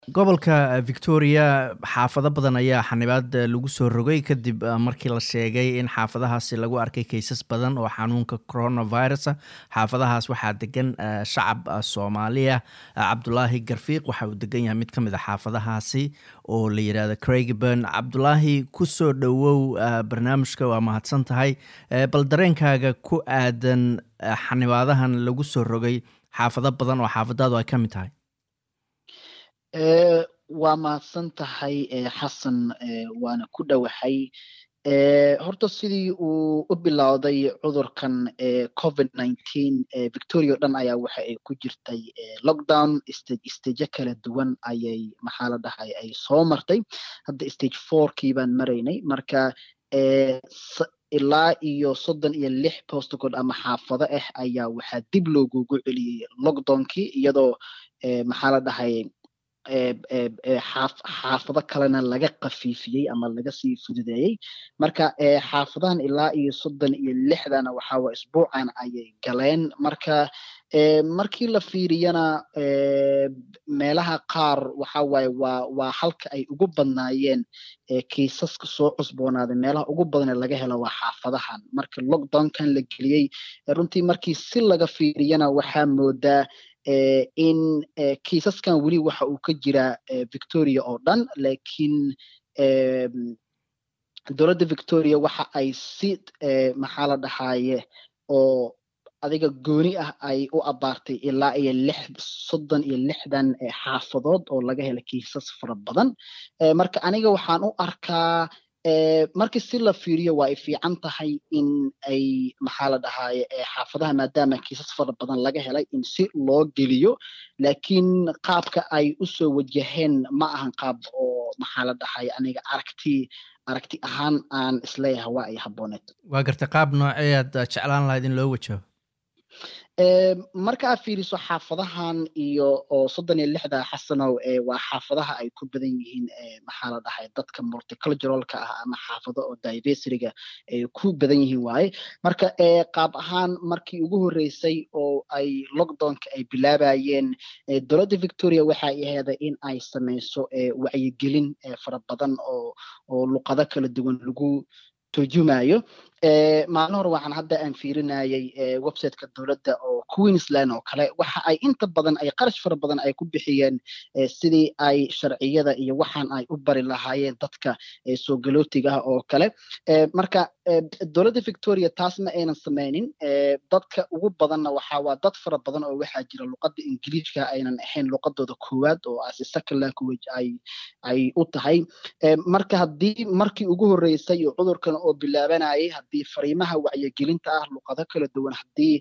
gobolka victoria xaafado badan ayaa xanibaad lagu soo rogay kadib markii la sheegay in xaafadahaasi lagu arkay kaysas badan oo xanuunka coronavirus xaafadahaas waxaa degan shacab soomaaliya cabdulaahi garfiiq waxa uu degan yahay mid ka mid a xaafadahaasi oo la yidhahdo craigburn cabdulaahi kusoo dhowow barnaamijka waa mahadsan tahay bal dareenkaaga ku aadan xanibaadahan lagu soo rogay xaafado badan oo xaafadaadu ay ka mid tahay waa mahadsan tahay xasan waana ku dhowahay horta sidii uu u bilowday cudurkan covid nineteen victoria o dhan ayaa waxa ay ku jirtay lockdown stage staje kala duwan ayay maxaa la dhahay ay soo martay hadda stage fourkii baan maraynay marka ilaa iyo soddon iyo lix postcode ama xaafado ah ayaa waxaa dib loogugu celiyey lockdownkii iyadoo maxaa la dhahay xaafado kalena laga kafiifiyey ama laga sii fududeeyey marka xaafadahan ilaa iyo soddon iyo lixdana waxawa isbuucan ayay galeen marka markii la fiiriyana meelaha qaar waxa waaye waa waa halka ay ugu badnaayeen kiisaska soo cusboonaaday meelaha ugu badan ee laga helo waa xaafadahan marka lockdownkan la geliyey runtii markii si laga fiiriyana waxaa moodaa in kiisaskan weli waxa uu ka jiraa victoria oo dhan lakiin dowladda victoria waxa ay si maxaa la dhahaye oo adiga gooni ah ay u abaartay ilaa iyo lix soddon iyo lixdan xaafadood oo laga hela kiisas fara badan marka aniga waxaan u arkaa markii si la fiiriyo waa ay fiican tahay in ay maxaa la dhahaye xaafadaha maadaama kiisas fara badan laga helay in si loo geliyo lakiin qaabka ay usoo wajaheen ma ahan qaab oo maxaa la dhahaye aniga aragti aragti ahaan aan isleeyahay waa ay habooneed waa gartay qaab nooceeyaad jeclaan lahayd in loo wajaho marka aad fiiriso xaafadahan iyo oo soddon iyo lixda xasanow waa xaafadaha ay ku badan yihiin maxaa la dhahay dadka multiculturalka ah ama xaafado oo diversityga ay ku badan yihiin waaye marka qaab ahaan markii ugu horreysay oo ay lockdownka ay bilaabayeen dowladda victoria waxa ay aheeday in ay sameyso wacyigelin fara badan oo oo luqado kala duwan lagu turjumayo maalin hore waxaan hadda aan fiirinayay websiteka dowladda oo queensland oo kale waxa ay inta badan ay qarash fara badan ay ku bixiyeen sidii ay sharciyada iyo waxaan ay u bari lahaayeen dadka soo galootiga ah oo kale marka dowladda victoria taas ma aynan sameynin dadka ugu badanna waxa waa dad fara badan oo waxaa jira luqadda ingiliishka aynan ahayn luqadooda koowaad oo as second language ay ay u tahay marka haddii markii ugu horreysay iyo cudurkan oo bilaabanayay haddii fariimaha wacyigelinta ah luqado kala duwan haddii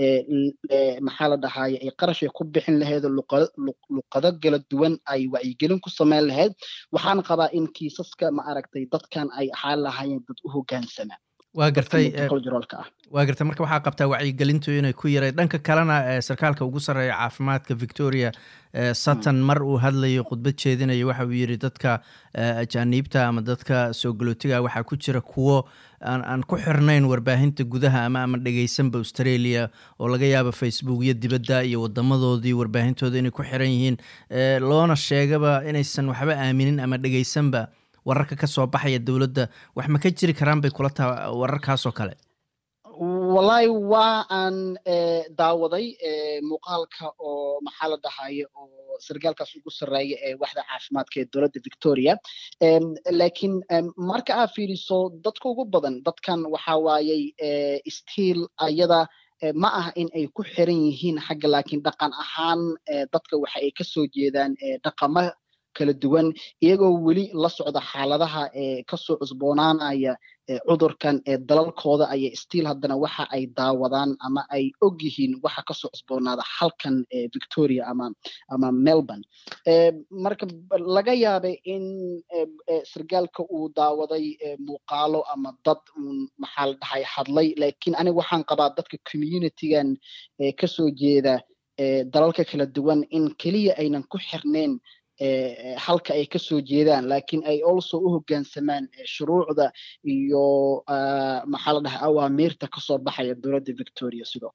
maxaa la dhahaye ay qarashay ku bixin lahayd luqado kala duwan ay wacyigelin ku sameyn lahayd waxaan qabaa in kiisaska ma aragtay dadkan ay ahaan lahaayeen dad u hogaansama waa gartay waa gartay marka waxaa qabtaa wacyigelintu inay ku yaray dhanka kalena sarkaalka ugu sarreeya caafimaadka victoria sutton mar uu hadlayo khudbad jeedinayo waxa uu yidhi dadka ajaaniibta ama dadka soo galootiga waxaa ku jira kuwo aan ku xirnayn warbaahinta gudaha ama ama dhegeysanba australia oo laga yaabo facebook iyo dibadda iyo wadamadoodii warbaahintooda inay ku xiran yihiin loona sheegaba inaysan waxba aaminin ama dhegeysanba wararka ka soo baxaya dowladda wax ma ka jiri karaan bay kula taha wararkaasoo kale wallahi waa aan daawaday muuqaalka oo maxaa la dhahaye oo sargaalkaas ugu sarreeya ee waxda caafimaadka ee dowladda victoria lakiin marka aad fiiriso dadka ugu badan dadkan waxa waayey stiil ayada ma aha in ay ku xiran yihiin xagga laakiin dhaqan ahaan dadka waxa ay kasoo jeedaan dhaqamo kala duwan iyagoo weli la socda xaaladaha ee kasoo cusboonaanaya cudurkan ee dalalkooda ayay stiil haddana waxa ay daawadaan ama ay og yihiin waxa kasoo cusboonaada halkan victoria ama ama melbourne marka laga yaabay in sargaalka uu daawaday muuqaalo ama dad un maxaa la dhahay hadlay lakiin aniga waxaan qabaa dadka communitygan kasoo jeeda dalalka kala duwan in keliya aynan ku xirneyn halka ay kasoo jeedaan lakiin ay also u hoggaansamaan shuruucda iyo maxaa la dhahay awaamiirta kasoo baxaya dowladda victoria sidoo kale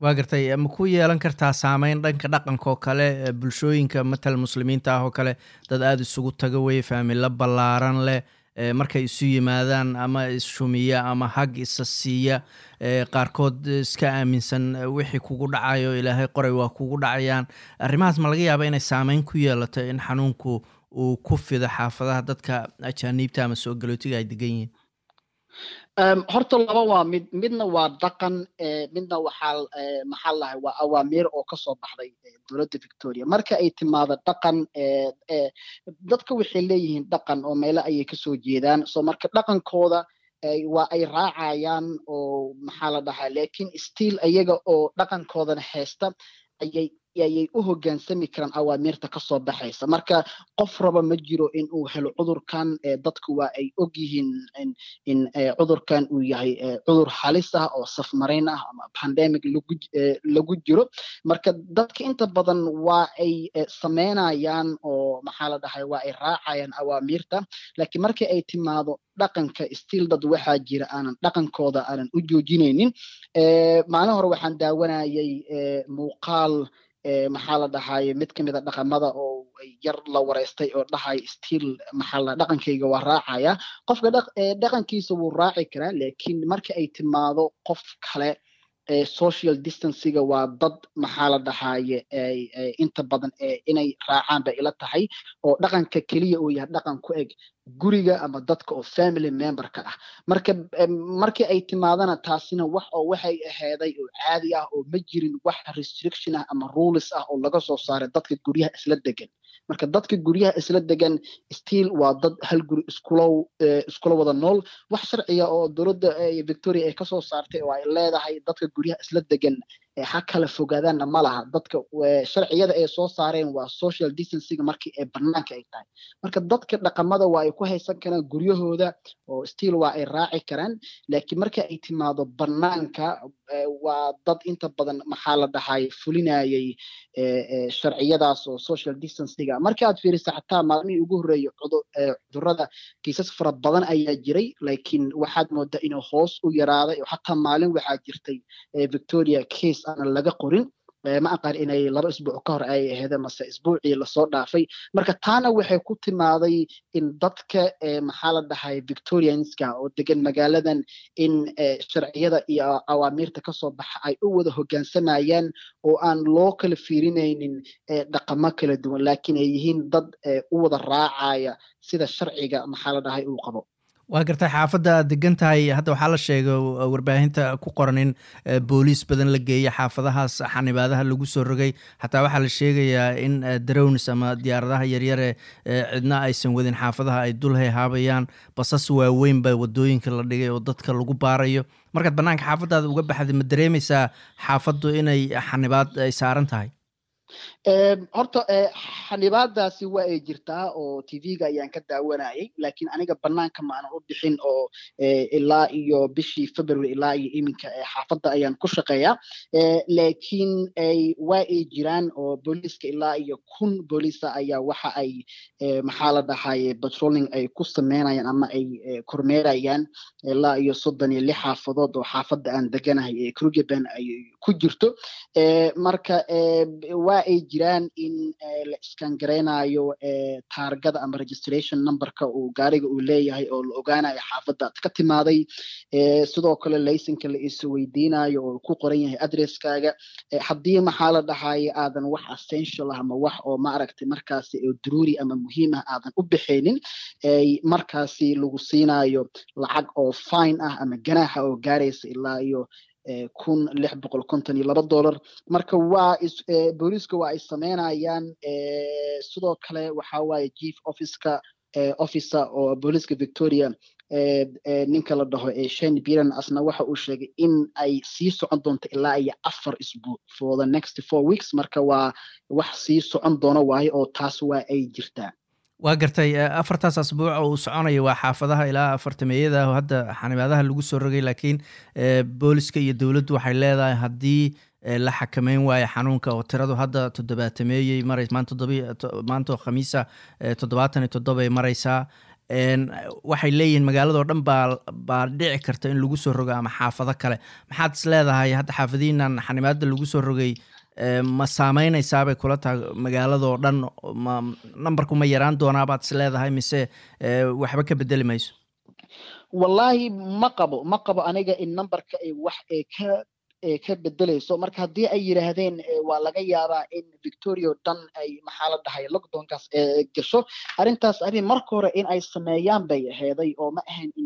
waa gartay ma ku yeelan kartaa saameyn dhanka dhaqanka oo kale bulshooyinka matal muslimiinta ah oo kale dad aada isugu taga weye faamilo ballaaran leh markay isu yimaadaan ama isshumiya ama hag isa siiya qaarkood iska aaminsan wixii kugu dhacayo ilaahay qoray waa kugu dhacayaan arrimahaas ma laga yaaba inay saameyn ku yeelato in xanuunku uu ku fido xaafadaha dadka ajaaniibta ama soo galootiga ay degan yihiin horta laba waa mid midna waa dhaqan midna waxaa maxaa lahay waa awaamiir oo kasoo baxday dowladda victoria marka ay timaado dhaqan dadka waxay leeyihiin dhaqan oo meelo ayay kasoo jeedaan so marka dhaqankooda waa ay raacayaan oo maxaa la dhahaa lakin still iyaga oo dhaqankoodana haysta ayay ayay u hoggaansami karaan awaamiirta kasoo baxaysa marka qof raba ma jiro in uu helo cudurkan dadku waa ay og yihiin in cudurkan uu yahay cudur halis ah oo safmarayn ah ama pandemic lagu lagu jiro marka dadka inta badan waa ay sameynayaan oo maxaa la dhahay waa ay raacayaan awaamiirta laakiin markii ay timaado dhaqanka still dad waxaa jira aanan dhaqankooda aanan u joojinaynin maalin hore waxaan daawanayay muuqaal maxaa la dhahaye mid kamid a dhaqamada oo yar la wareystay oo dhahay still maxaa la dhaqankayga waa raacaya qofka dhaqankiisa wuu raaci karaa lakin marka ay timaado qof kale social distanciga waa dad maxaa la dhahaye inta badan inay raacaan bay ila tahay oo dhaqanka keliya uu yahay dhaqan ku eg guriga ama dadka oo family memberka ah marka markii ay timaadana taasina wax oo waxay aheeday oo caadi ah oo ma jirin wax restriction ah ama rules ah oo laga soo saaray dadka guryaha isla degan marka dadka guryaha isla degan still waa dad hal guri iskula iskula wada nool wax sharciga oo dowladda victoria ay kasoo saartay oo ay leedahay dadka guryaha isla degan ha kala fogaadaanna ma laha dadka sharciyada ay soo saareen waa social distancing markii ay banaanka ay tahay marka dadka dhaqamada waa ay ku haysan karaan guryahooda oo still waa ay raaci karaan laakiin marka ay timaado banaanka waa dad inta badan maxaa la dhahay fulinayay sharciyadaas oo social distancinga marka aad fiirisa xataa maalmihii ugu horreeyay cudurada kiisas fara badan ayaa jiray laakiin waxaad moodaa inuu hoos u yaraaday oo xataa maalin waxaa jirtay victoria case aanan laga qorin ma aqaan inay laba isbuuc ka hor ay aheede mase isbuucii lasoo dhaafay marka taana waxay ku timaaday in dadka maxaa la dhahay victorianska oo degan magaaladan in sharciyada iyo awaamiirta kasoo baxa ay u wada hoggaansamayaan oo aan loo kala fiirinaynin dhaqamo kala duwan laakiin ay yihiin dad u wada raacaya sida sharciga maxaa la dhahay uu qabo waa gartay xaafadda aad degan tahay hadda waxaa la sheegay warbaahinta ku qoran in booliis badan la geeya xaafadahaas xanibaadaha lagu soo rogay xataa waxaa la sheegayaa in darownis ama diyaaradaha yaryare cidna aysan wadin xaafadaha ay dul hayhaabayaan basas waaweyn ba wadooyinka la dhigay oo dadka lagu baarayo markaad bannaanka xaafaddaada uga baxday ma dareemaysaa xaafaddu inay xanibaad ay saaran tahay horta xanibaadaasi waa ay jirtaa oo tv-ga ayaan ka daawanayay laakiin aniga banaanka ma aanan u bixin oo ilaa iyo bishii february ilaa iyo iminka xaafadda ayaan ku shaqeeyaa laakiin waa ay jiraan oo booliiska ilaa iyo kun booliisa ayaa waxa ay maxaa la dhahaye patrolling ay ku sameynayaan ama ay kormeerayaan ilaa iyo soddon iyo lix xaafadood oo xaafadda aan deganahay ee krugeban ay ku jirto marka waa ay jiraan in la iskangareynayo taargada ama registration numberka uu gaariga uu leeyahay oo la ogaanayo xaafadda ad ka timaaday sidoo kale laysanka la is weydiinayo oo ku qoran yahay adresskaaga haddii maxaa la dhahaye aadan wax essential ah ama wax oo maaragtay markaasi oo daruuri ama muhiim ah aadan u bixaynin markaasi lagu siinayo lacag oo fine ah ama ganaaxa oo gaaraysa ilaa iyo kun lix boqol konton iyo laba dollar marka waa booliiska waa ay sameynayaan sidoo kale waxa waaye chief officeka officer oo booliiska victoria ninka la dhaho shane biran asna waxa uu sheegay in ay sii socon doonto ilaa iyo afar isbuuc for the next four weeks marka waa wax sii socon doono waayo oo taas waa ay jirtaa waa gartay afartaas asbuuc uu soconaya waa xaafadaha ilaa afartameeyada oo hadda xanibaadaha lagu soo rogay laakiin booliska iyo dowladdu waxay leedahay haddii la xakameyn waayo xanuunka oo tiradu hadda toddobaatameeyey maray maanta oo khamiisa toddobaatan iyo toddoba ay maraysaa waxay leeyihiin magaaladao dhan baa baa dhici karta in lagu soo rogo ama xaafado kale maxaad is leedahay hadda xaafadihiinan xanimaada lagu soo rogay ma saameynaysaabay kula tahay magaaladoo dhan ma numberku ma yaraan doonaabaad is leedahay mise waxba ka bedeli mayso wallaahi ma qabo ma qabo aniga in numberka ay wax ee ka ka bedelayso marka haddii ay yidhaahdeen waa laga yaabaa in victoria o dhan ay maxaa la dhahay lockdownkaas gasho arrintaas arrin marka hore in ay sameeyaan bay aheeday oo ma ahayn in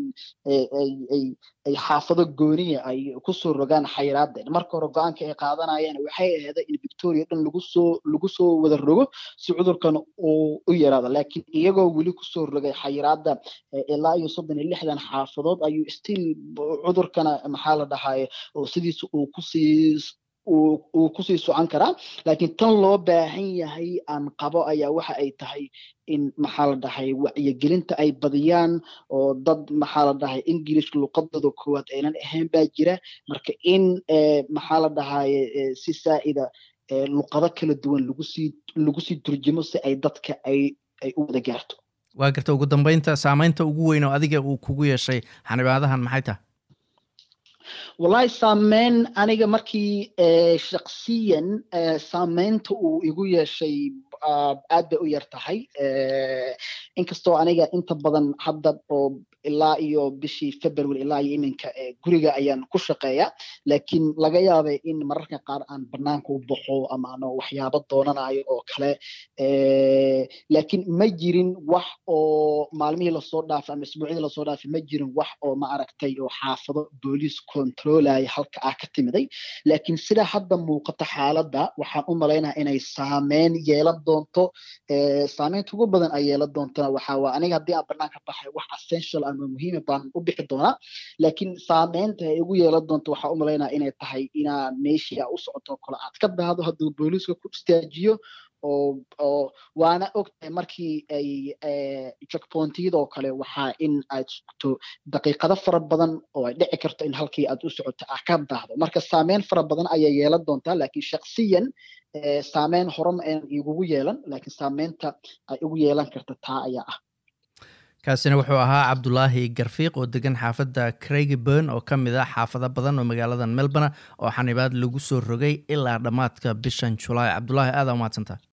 ay xaafado gooniya ay kusoo rogaan xayiraadeen marka hore go-aanka ay qaadanayeen waxay aheeday in victoria o dhan lagu soo lagu soo wada rogo si cudurkan uu u yaraado laakiin iyagoo weli kusoo rogay xayiraada ilaa iyo soddon iyo lixdan xaafadood ayuu still cudurkana maxaa la dhahaye oo sidiisa uu kusii uu kusii socon karaa laakiin tan loo baahan yahay aan qabo ayaa waxa ay tahay in maxaa la dhahay wacyigelinta ay badiyaan oo dad maxaa la dhahay english luqadooda koowaad aynan ahayn baa jira marka in maxaa la dhahaye si saa'ida luqado kala duwan lagusii lagu sii turjumo si ay dadka ay ay u wada gaarto waa garta ugu dambeynta saameynta ugu weyn oo adiga uu kugu yeeshay xanibaadahan maxay tahay wallahi saameyn aniga markii shaksiyan saameynta uu igu yeeshay aad bay u yar tahay inkastoo aniga inta badan hadda oo ilaa iyo bishii february ilaa iyo iminka guriga ayaan ku shaqeeya laakiin laga yaabay in mararka qaar aan banaanka u baxo ama ano waxyaabo doonanayo oo kale laakiin ma jirin wax oo maalmihii lasoo dhaafay ama isbuucyadii lasoo dhaafay ma jirin wax oo ma aragtay oo xaafado booliis controlaya halka ah ka timiday laakiin sida hadda muuqata xaaladda waxaan u malaynaha inay saameyn yeelan doonto saameynta ugu badan ay yeelan doontona waxaa waa aniga haddii aan banaanka baxay wax essential ama muhiima baan u bixi doonaa laakiin saameynta ay ugu yeelan doonto waxaa u malaynaa inay tahay inaa meeshii aa u socoto kale aad ka daado hadduu booliiska ku istaajiyo oo oo waana ogtahay markii ay checkpointiyada oo kale waxaa in aad sugto daqiiqado fara badan oo ay dhici karto in halkii aad u socoto ah ka daahdo marka saameyn fara badan ayay yeelan doontaa laakiin shaksiyan saameyn horema aynan igugu yeelan laakiin saameynta ay ugu yeelan karta taa ayaa ah kaasina wuxuu ahaa cabdulaahi garfiiq oo degan xaafadda craigiburn oo ka mid ah xaafado badan oo magaaladan melbourne oo xanibaad lagu soo rogay ilaa dhammaadka bishan julaay cabdulaahi aada umahadsantaha